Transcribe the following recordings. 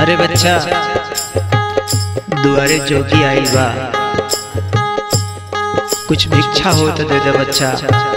अरे बच्चा दुआरे जोगी आइल बा कुछ भिक्षा हो तो दे दे बच्चा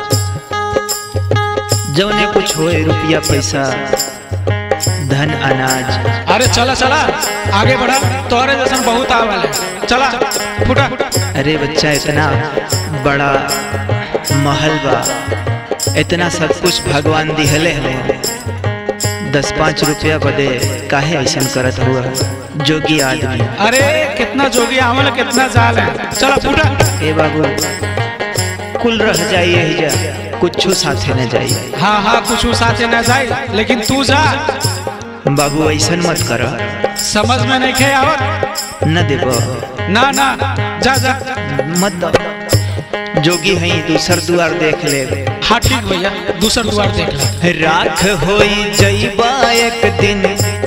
जौने कुछ होए रुपया पैसा धन अनाज अरे चला चला आगे बढ़ा तोहरे जैसन बहुत आवल है चला फुटा अरे बच्चा इतना बड़ा महल बा इतना सब कुछ भगवान दिहले हमें दस पाँच रुपया बदे काहे ऐसा करत हुआ जोगी आदमी अरे कितना जोगी आवल कितना जाल है चला फुटा ए बाबू कुल रह जाइए ही जा कुछ साथे न जाइए हाँ हाँ कुछ साथे न जाए लेकिन तू जा बाबू ऐसा मत कर समझ में नहीं खे आवत न देबो ना ना जा जा मत दो। जोगी है दूसर दुआर देख ले हाँ ठीक भैया दूसर द्वार देख ले राख होई जइबा एक दिन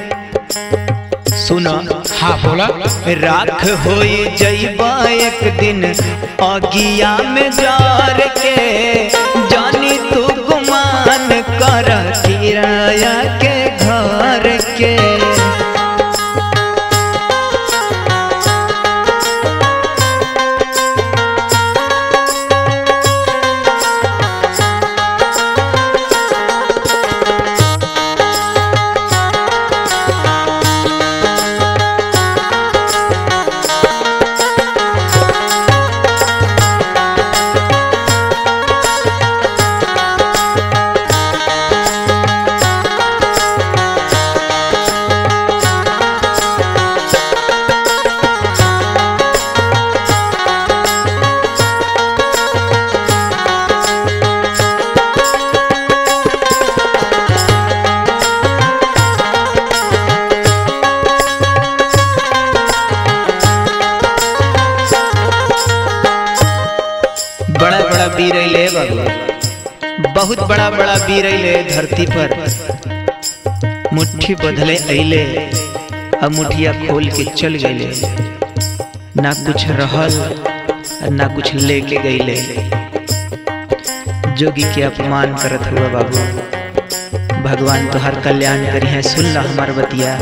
सुनो हाँ बोला राख होई जइबा एक दिन अगिया में जार के जानी तू गुमान कर किराया के घर के बड़ा बड़ा वीर अइले बाबू बहुत बड़ा बड़ा वीर अइले धरती पर मुट्ठी बदले अइले अब मुठिया खोल के चल गइले ना कुछ रहल और ना कुछ लेके गइले जोगी के अपमान करत हुआ बाबू भगवान तो हर कल्याण करी है सुन ला हमार बतिया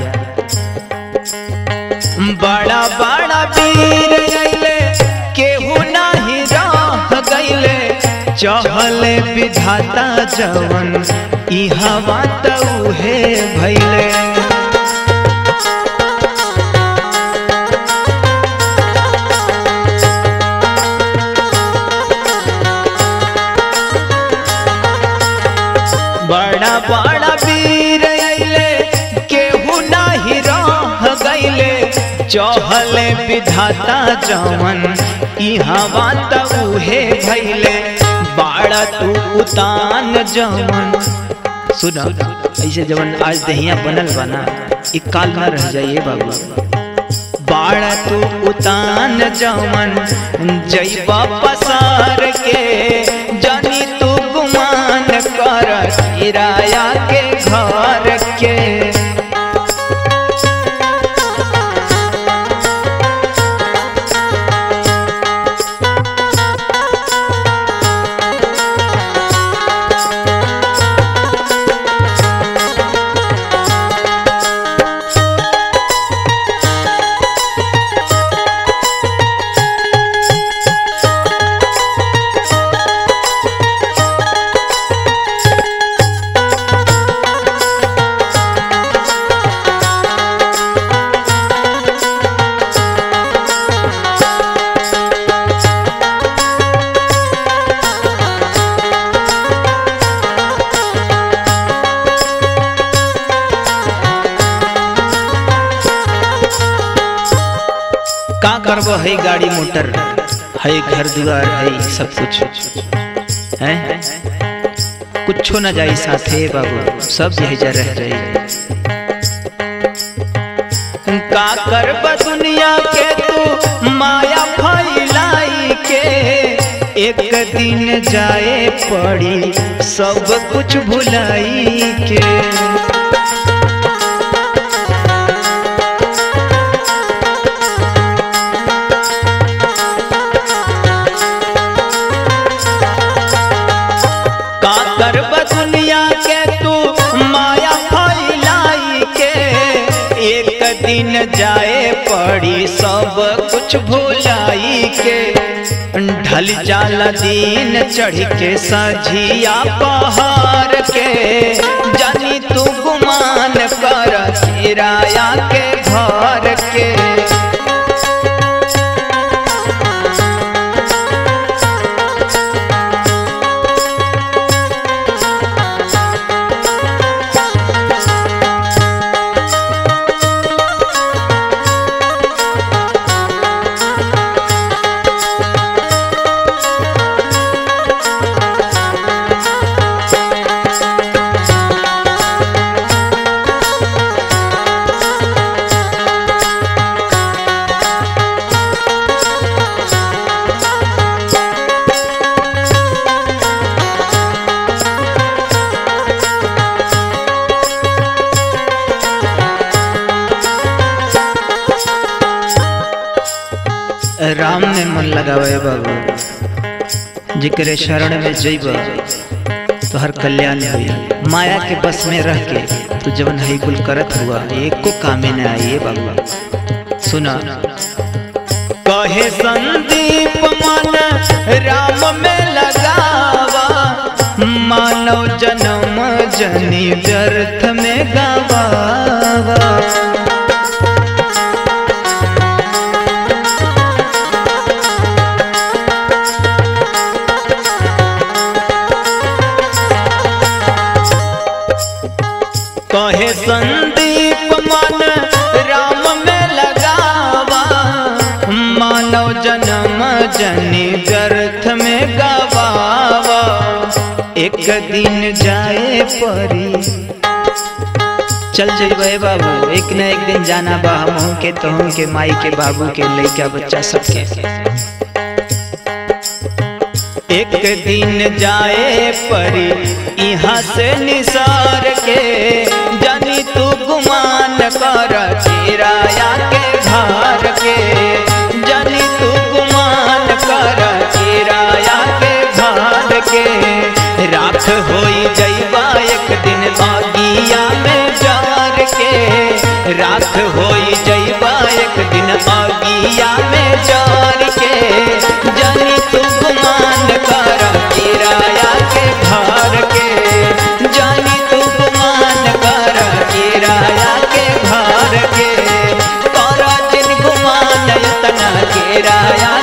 बड़ा बड़ा वीर अइले केहू नाही रह गइले चहले विधाता जवन ई हवा तउहे भइले बड़ा बड़ा वीर अइले केहू नाही रह गइले चहले विधाता जवन ई हवा तउहे भइले बाड़ा तू उतान जवन सुना ऐसे जवन आज दहिया बनल बना ई काल ना रह जाइए बाबू बाड़ा तू उतान जवन जइबा पसार के जानी तू गुमान कर किराया के घर के का करबो है गाड़ी मोटर है घर द्वार है सब कुछ है कुछो न जाई साथे बाबू सब यही जा रह जाई का करब दुनिया के तू माया फैलाई के एक दिन जाए पड़ी सब कुछ भुलाई के का करब दुनिया के तू माया फैलाई के एक दिन जाए पड़ी सब कुछ भुलाई के ढल जाला दिन चढ़ के सझिया पहाड़ के जानी तू गुमान कर किराया के घर के राम में मन लगावे बाबू जिक्र शरण में जइब तो हर कल्याण हुई माया के बस में रह के तू जवन है कुल करत हुआ एको कामे न आइए बाबू सुना कहे संदीप मन राम में लगावा मानव जन्म जनी व्यर्थ में गवावा कहे संदीप मन राम में लगावा मानव जन्म जनी व्यर्थ में गवावा एक दिन जाए परी चल जइबे बाबू एक न एक दिन जाना बा हमहू के तोहू के माई के बाबू के लइका बच्चा सबके एक दिन जाए परी यहाँ से निसार के जानी तू गुमान कर किराया के घर के जानी तू गुमान कर किराया के घर के राख होई जइबा एक दिन आगिया में जार के राख होई जइबा एक दिन आगिया में जार के जानी तू गुमान कर किराया के घर के जानी तू गुमान कर किराया के घर के कर जिन गुमान इतना किराया